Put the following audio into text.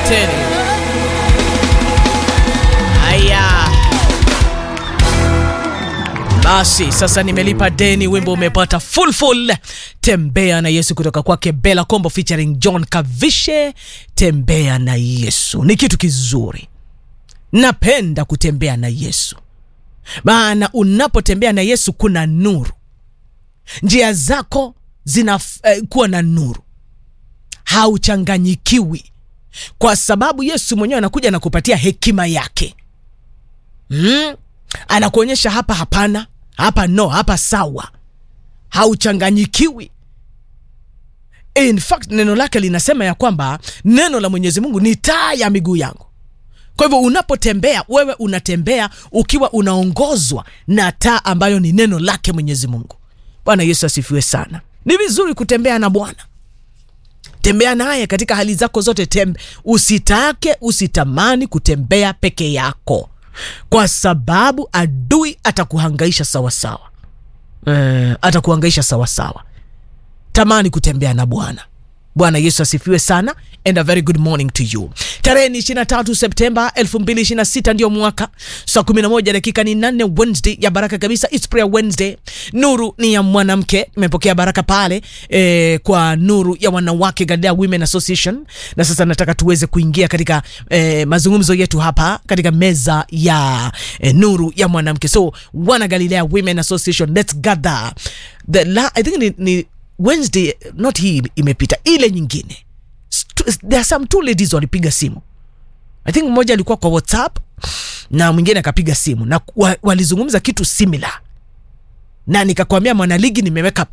tena. Haya. Basi sasa nimelipa deni, wimbo umepata full full. Tembea na Yesu kutoka kwake Bella Kombo featuring John Kavishe. Tembea na Yesu ni kitu kizuri, napenda kutembea na Yesu, maana unapotembea na Yesu kuna nuru, njia zako zinakuwa eh, na nuru, hauchanganyikiwi kwa sababu Yesu mwenyewe anakuja na kupatia hekima yake mm? Anakuonyesha hapa hapana, hapa no, hapa sawa, hauchanganyikiwi. In fact neno lake linasema ya kwamba neno la Mwenyezi Mungu ni taa ya miguu yangu. Kwa hivyo unapotembea wewe unatembea ukiwa unaongozwa na taa ambayo ni neno lake Mwenyezi Mungu. Bwana Yesu asifiwe sana. Ni vizuri kutembea na Bwana tembea naye katika hali zako zote. Tembe, usitake usitamani kutembea peke yako, kwa sababu adui atakuhangaisha sawasawa. Eh, atakuhangaisha sawasawa. Tamani kutembea na Bwana. Bwana Yesu asifiwe sana and a very good morning to you. Tarehe ni 23 Septemba 2026 ndio mwaka, saa 11 dakika ni 8, Wednesday ya baraka kabisa. It's prayer Wednesday. Nuru ni ya mwanamke, nimepokea baraka pale eh, kwa nuru ya wanawake Galilea Women Association, na sasa nataka tuweze kuingia katika eh, mazungumzo yetu hapa katika meza ya eh, nuru ya mwanamke. So wana Galilea Women Association, let's gather the la, I think ni, ni Wednesday not hii imepita, ile nyingine there are some two ladies walipiga simu. I think mmoja alikuwa kwa WhatsApp na mwingine akapiga simu na wa, walizungumza kitu similar, na nikakwambia mwanaligi nimeweka